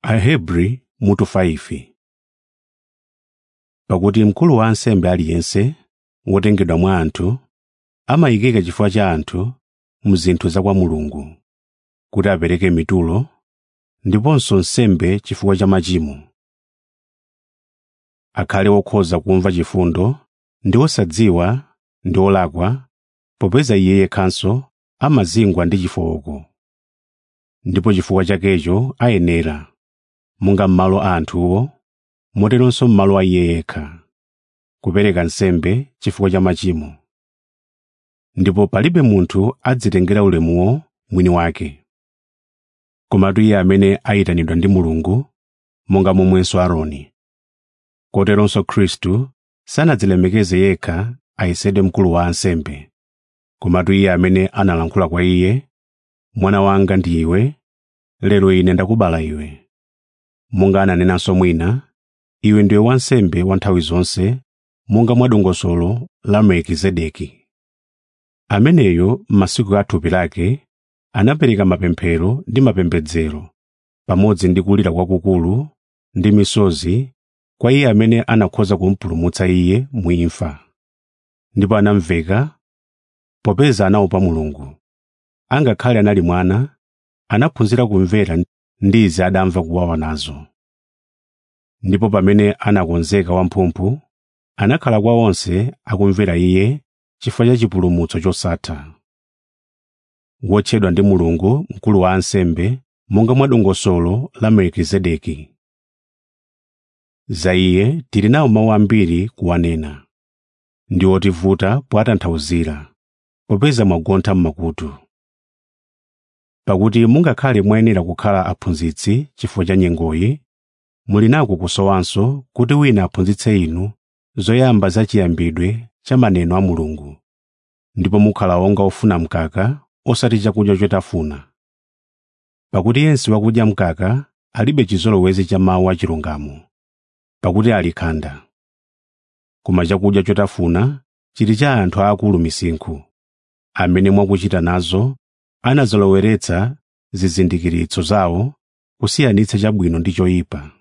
Ahebri mutu 5 Pakuti mkulu wa ansembe aliyense wotengedwa mwa anthu amayikika chifukwa cha anthu mu zinthu za kwa Mulungu, kuti apereke mitulo ndiponso nsembe chifukwa cha machimo. Akhale wokhoza kumva chifundo ndi wosadziwa ndi wolakwa, popeza iye yekhanso amazingwa ndi chifooko. Ndipo chifukwa chakecho ayenera, monga m'malo a anthuwo, moteronso m'malo a iye yekha, kupereka nsembe chifukwa cha machimo. Ndipo palibe munthu adzitengera ulemuwo mwini wake. Komatu iye amene ayitanidwa ndi Mulungu, monga momwenso Aaroni. Koteronso Khristu sanadzilemekeze yekha ayesedwe mkulu wa ansembe, komatu iye amene analankhula kwa iye, “Mwana wanga ndi iwe, lero ine ndakubala iwe.” Monga ananenanso mwina, “Iwe ndiwe wansembe wa nthawi zonse, monga mwa dongosolo la Melikizedeki.” Ameneyo m'masiku a thupi lake anapereka mapemphero ndi mapembedzero, pamodzi ndi kulira kwakukulu ndi misozi kwa iye amene anakhoza kumpulumutsa iye mu imfa. Ndipo anamveka popeza anaopa Mulungu. Angakhale anali mwana, anaphunzira kumvera ndi izi adamva kuwawa nazo. Ndipo pamene anakonzeka wamphumphu, anakhala kwa onse akumvera iye chifukwa cha chipulumutso chosatha. Wotchedwa ndi Mulungu mkulu wa ansembe monga mwa dongosolo la Melikizedeki. Za iye tili nawo mawu ambiri kuwanena, ndi otivuta powatanthauzira, popeza mwagontha m'makutu. Pakuti mungakhale mwayenera kukhala aphunzitsi chifukwa cha nyengoyi, muli nako kusowanso kuti wina aphunzitse inu zoyamba za chiyambidwe cha maneno a Mulungu, ndipo mukhala onga ofuna mkaka osati chakudya chotafuna. Pakuti yense wakudya mkaka alibe chizolowezi cha mawu achilungamo, pakuti ali khanda. Koma chakudya chotafuna chili cha anthu aakulu misinkhu, amene mwakuchita nazo anazoloweretsa zizindikiritso zawo kusiyanitsa chabwino ndi choyipa.